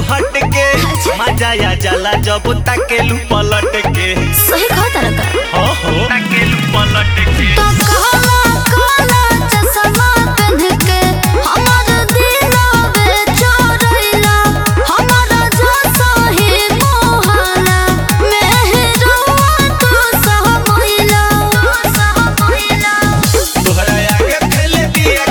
हट के मजा आ जाला जब ताकेलू पलट के सही कहा तारा का हो हो ताकेलू पलट के तो काला काला चश्मा पहन के हमार दिलवे चोरैला हमारा जैसा ही मोहला मेहरवा तू सहमैला सहमैला तोहरा आगे फैले दिया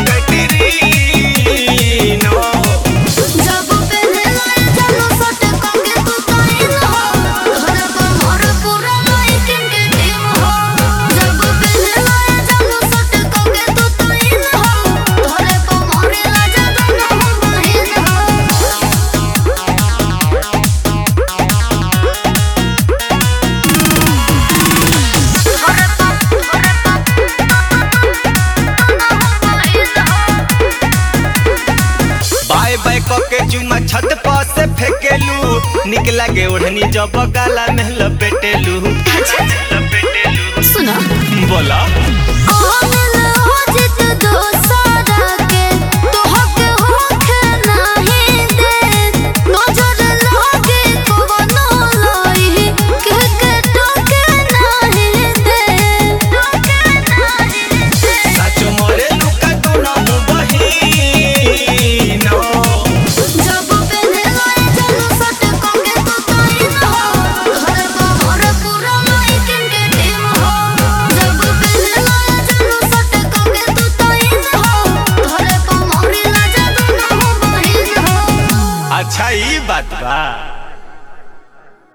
कटरीनो जब पहले लाए चलो सट कंगे तू ताइन हो घर पर मोर पूरा लाइटिंग के टीम हो जब पहले लाए चलो सट कंगे तू ताइन हो घर पर मोर राजा दोनों हो बहिन हो बाय बाय के चुमा छत पर से फेकेलू निक लागे ओढ़नी जब गाला में लपेटेलू लपेटेलू सुना बोला आमिल हो जित दोसारा के तोहके होखे नाही दे नजर लागे कवनो लाई के के टोके नाही दे टोके नाही दे सच मोरे लुका तू ना मु बहिनो जब पहले लाए चलो सट कंगे तू ताइन हो घर पर मोर पूरा लाइटिंग के टीम हो जब पहले लाए चलो सट कंगे तू ताइन हो घर पर मोर राजा दोनों हो बहिन हो अच्छा ई बात बा